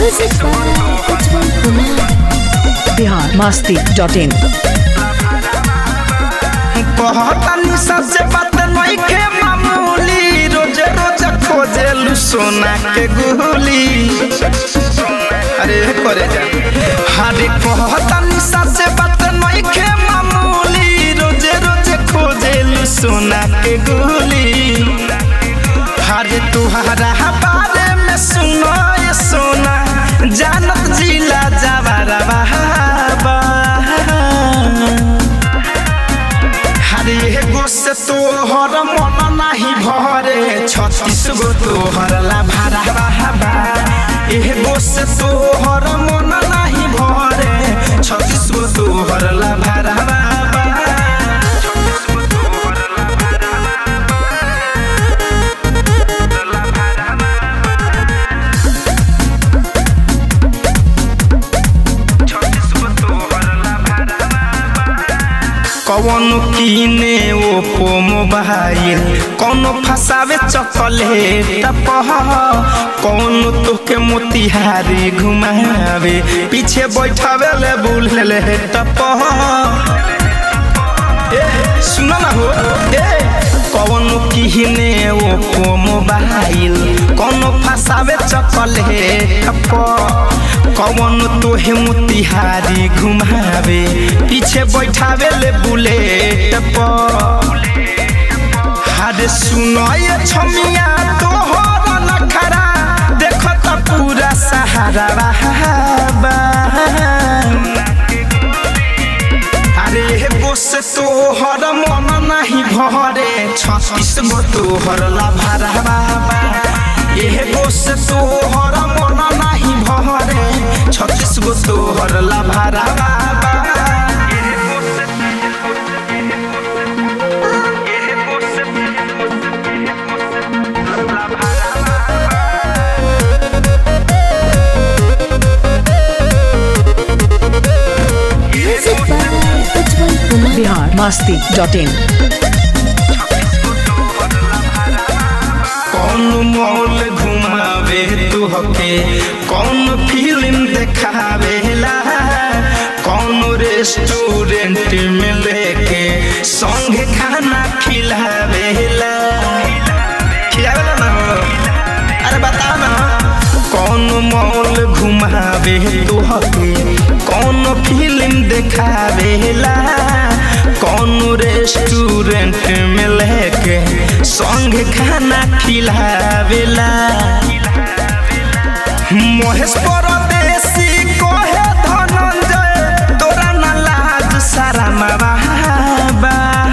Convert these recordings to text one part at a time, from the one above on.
Music by Ujjwal Kumar. Bihar Masti dot in कहतानी सबसे बात नइखे मामूली रोज रोज खोजेलू सोना के गुली अरे करे जा हरे कहतानी सबसे बात नइखे मामूली रोज रोज खोजेलू सोना के गुली हरे तुहरा बारे में सुनो ये सोना जानत जिला जवारा बहाबा हरे एगो से तोहर मन नाही भरे छत्तीस गो तोहर ला भारा बहाबा एगो से तोहर मन नाही भरे छत्तीस गो तोहर ला भारा बहाबा कौन कीने ओप्पो मोबाइल कौन फसावे चॉकलेट पह कौन तोके मोतिहारी घुमावे पीछे बैठावे ले बुल ले टपह ए सुनो ना हो ए कौन कीने ओप्पो मोबाइल कौन फसावे चॉकलेट पह कौन तोहे मोतिहारी घुमावे पीछे बैठावे ले बुलेट पर हरे सुनो ये छमिया तोहर नखरा देखो त पूरा सहारा बहाबा अरे बोस तोहर मन नहीं भरे छत्तीस गो तोहर ला भरा बाबा एह बोस तोहर मन नहीं भरे छत्तीस गो तोहर ला भरा बाबा Music by Ujjwal Kumar. Bihar Masti dot in कौन मॉल घुमावे तुहके कौन फिल्म देखावेला कौन रेस्टोरेंट में लेके संगे खाना खिलावेला खिलावेला ना हो? अरे बता ना कौन मॉल घुमावे तुहके कौन फिल्म देखावेला कौन रेस्टोरेंट में लेके संग खाना खिलावेला महेश परदेसी कोहे धनंजय तोरा ना लाज सारा मावा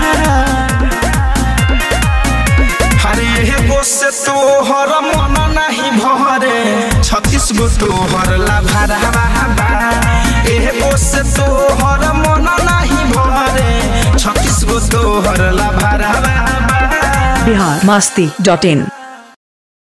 हरे एगो से तोहर मन नहीं भरे छत्तीस गो तोहर ला भारा बाबा एगो से तोहर मन नहीं भरे छत्तीस गो तोहर ला भारा बाबा बिहार मस्ती डॉट इन